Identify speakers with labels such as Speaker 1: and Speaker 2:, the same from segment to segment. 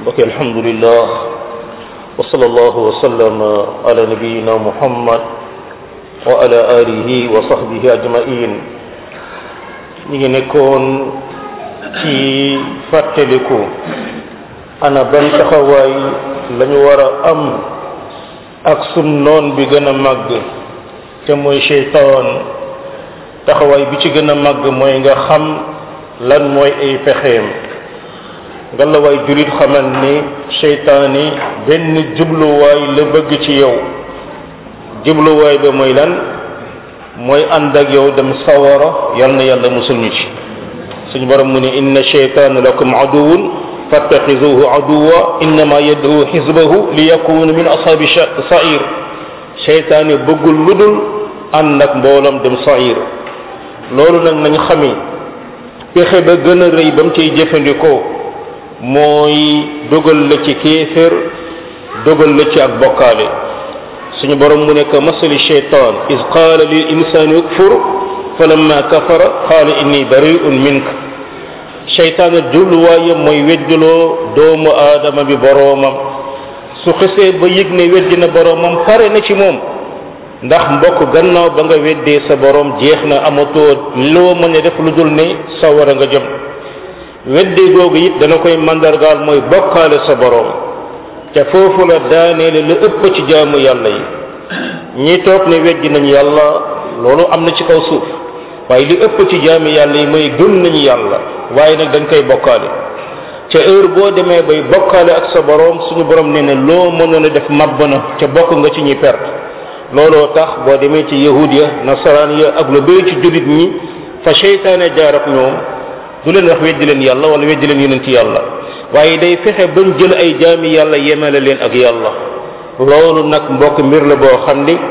Speaker 1: mbokk alhamdulillah wa sallallahu wa sallam ala nabiyina muhammad wa ala alihi wa sahbihi ajmain ñi ngi nekkoon ci fàttaliku ana ban taxawaay lañu war a am ak sun noon bi gën a màgg te mooy cheytaan taxawaay bi ci gën a màgg mooy nga xam lan mooy ay pexeem ngalawaay julit xamal ni cheytaani benn jubluwaay la bëgg ci yow jubluwaay ba mooy lan mooy ànd ak yow dem sawara yal na yàlla musul ñu ci suñu borom mu ne inna cheytaana lakum aduwun fattaxizuhu aduwa innama yad'u xisbahu li yakunu min ashabi sair cheytaani bëggul ludul ànd ak mboolam dem sair loolu nag nañ xami pexe ba gën a rëy ba mu ciy jëfandikoo mooy dogal la ci kéefér dogal la ci ak bokkaale suñu borom mu nekk masali cheytan is qaala lil insani ukfur falamma kafara qaala inni bari'un mink cheytaan jubluwaayam mooy weddiloo doomu aadama bi boroomam su xesee ba yëg ne weddi na boroomam pare na ci moom ndax mbokk gannaaw ba nga weddee sa boroom jeex na amatoo loo mën a def lu dul ne sawara nga jëm weddee googu it dana koy mandargaal mooy bokkaale sa boroom te foofu la daaneele la ëpp ci jaamu yàlla yi ñi toog ne weddi nañu yàlla loolu am na ci kaw suuf waaye li ëpp ci jaami yàlla yi mooy gëm nañu yàlla waaye nag dañ koy bokkaale ca heure boo demee bay bokkaale ak sa boroom suñu borom nee na loo mënoon a def mabb na ca bokk nga ci ñi perte looloo tax boo demee ci yahud ya nasaraan ya ak lu bëri ci jullit ñi fa seytaane jaar ak ñoom du leen wax weddi leen yàlla wala weddi leen yonent yàlla waaye day fexe bañ jël ay jaami yàlla yemale leen ak yàlla loolu nag mbokk mbir la boo xam ni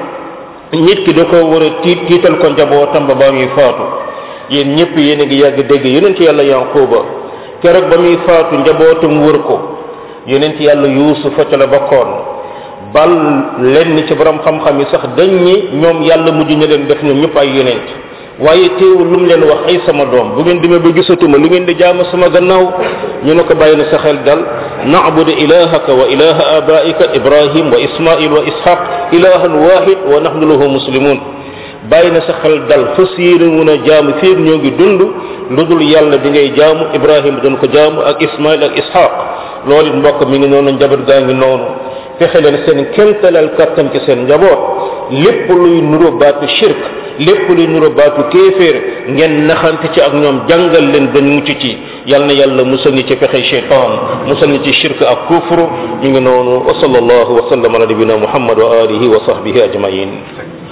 Speaker 1: nit ki da ko war a tiit tiital ko njabootam ba ba muy faatu yéen ñëpp yéen a ngi yàgg dégg yonent yàlla yanquba keroog ba muy faatu njabootam wër ko yonent yàlla yuusufa ca la bokkoon bal lenn ci borom xam-xam yi sax dañ ñi ñoom yàlla mujj ñu leen def ñoom ñëpp ay yonent waaye teewul lu mu leen wax ay sama doom bu ngeen demee ba gisatuma lu ngeen di jaamu sama gannaaw ñu ne ko bàyyi na sa xel dal na'budu ilahaka wa ilaha abaika ibrahim wa ismail wa ishaq ilahan wahid wa nahnu lahu muslimun bàyyi na sa xel dal fas yéene mun a jaamu fii ñoo ngi dund lu dul yàlla di ngay jaamu ibrahim doon ko jaamu ak ismail ak ishaq loolu it mbokk mi ngi noonu njaboot gaa ngi noonu fexe leen seen kémtalal kattan ci seen njaboot lépp luy nuro baatu shirk lépp luy nuro baatu kéeféer ngeen naxante ci ak ñoom jàngal leen dañ mucc ci yal na yàlla musal ñi ci pexe cheytaan musal ñi ci shirk ak kufru ñu ngi noonu wa sallallahu wa sallam ala nabina muhammad wa alihi wa sahbihi ajmain